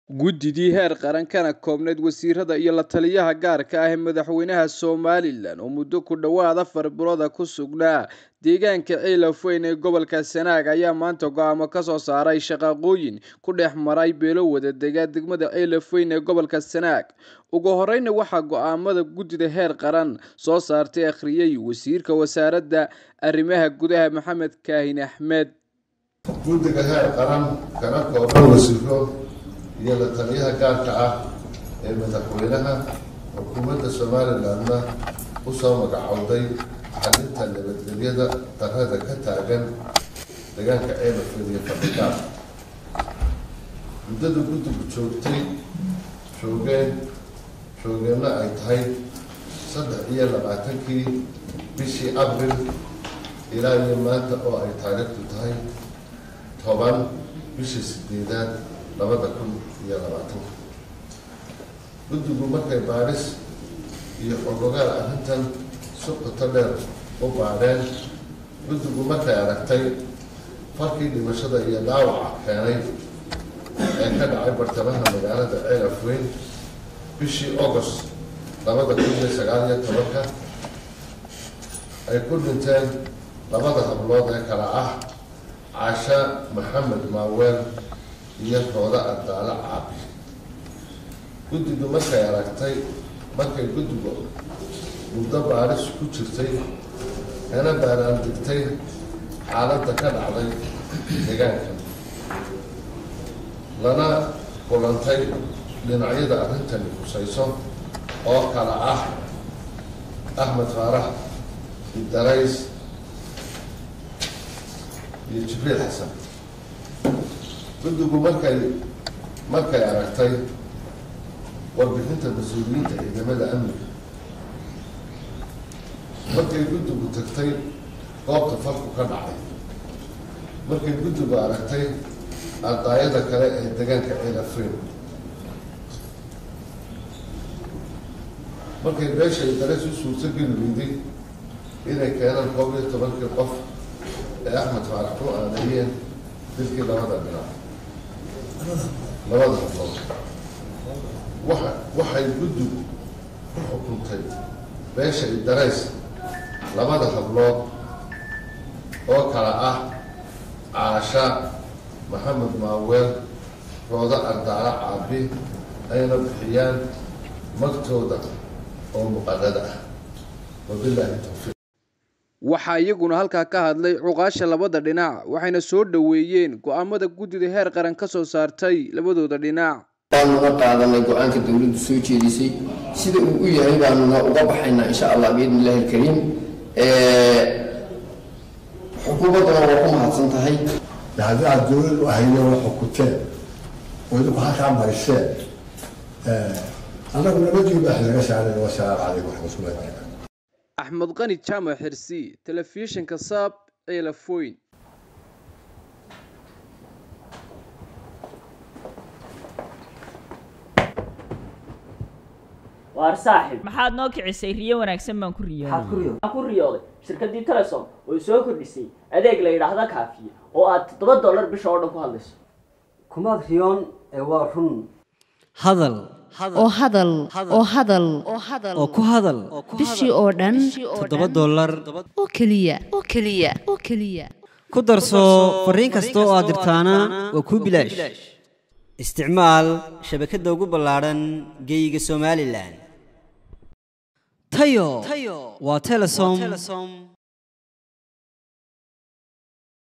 guddidii heer qaran kana koobnayd wasiirada iyo la taliyaha gaarka ah ee madaxweynaha somalilan oo muddo ku dhowaad afar bilooda ku sugnaa deegaanka ceelafweyn ee gobolka sanaag ayaa maanta go-aamo kasoo saaray shaqaaqooyin ku dhex maray beelo wada dega degmada ceelafweyn ee gobolka sanaag ugu horeyna waxaa go-aamada guddida heer qaran soo saartay akhriyey wasiirka wasaaradda arrimaha gudaha maxamed kaahin axmed guddiga heer qaran kana kooban wasiiro iyo la taliyaha gaarka ah ee madaxweynaha xukuumadda somalilandna usoo magacowday xalinta nabadgelyada darada ka taagan deegaanka ceelafeed iyo fadhigaar muddada guddigu joogtay joogeen joogeenna ay tahay saddex iyo labaatankii bishii abril ilaa iyo maanta oo ay taariikhdu tahay toban bishii sideedaad labada kun iyo labaatanka guddigu markay baadhis iyo xogogaal arrintan si qoto dheer u baadheen guddigu markay aragtay farkii dhimashada iyo dhaawaca keenay ee ka dhacay bartamaha magaalada ceelafweyn bishii august labada kun iyo sagaal iyo tobanka ay ku dhinteen labada hablood ee kale ah casha maxamed maaweel iyo rooda ardaale caabi guddigu markay aragtay markay guddigu muddo baadhis ku jirtay kana baaraan digtay xaaladda ka dhacday deegaanka lana kulantay dhinacyada arrintani khusayso oo kale ah axmed faarax idarays iyo jibriil xasan guddigu markay markay aragtay warbixinta mas-uuliyiinta ciidamada amniga markay guddigu tagtay goobta falku ka dhacay markay guddigu aragtay ardaayada kale ee deegaanka ceelafreyn markay beesha idareys u suurto geli weyday inay keenaan koob iyo tobankii qof ee axmed faarax ku aaneeyeen dilkii labada dhinac labada hablood waxa waxay guddigu ku xukuntay beesha idarays labada hablood oo kale ah caasha maxamed maaweel roodo ardaala caabi ayna bixiyaan magtooda oo muqadada ah wabilaahi towfiiq waxaa iyaguna halkaa ka hadlay cuqaasha labada dhinac waxayna soo dhoweeyeen go-aamada guddida heer qaran ka soo saartay labadooda dhinac baanuna qaadanay go-aanka dowladdu soo jeedisay sida uu u yahay baanuna uga baxaynaa insha allah biidni illahi alkariim xukuumadduna waa ku mahadsan tahay haddii aad dowlad u ahayna waa xukunteen oo idinku halkaa mariseen annagu nabadii baax laga saaray wasalaamu calaykum waraxmatullahi barakatu axmed qani jaamac xirsi telefishinka saab ceelafoyn waar saaxib maxaad noo kicisay riyo wanaagsan baan ku maxaad ku riyooday riyooday waxaan ku riyooday shirkaddii telesom oo soo kordhisay adeeg la yidhaahda kaafiye oo aad toddoba dollar bisha oo dhan ku hadlayso kumaad riyoon ee waa run hadal oo hadal oo hadal oo ku hadal bishii oo dhan toddoba dollar oo keliya oo keliya oo keliya ku darso fariin kasta oo aad dirtaana waa kuu bilaash isticmaal shabakadda ugu ballaadhan geeyiga somalilan tayo waa telesom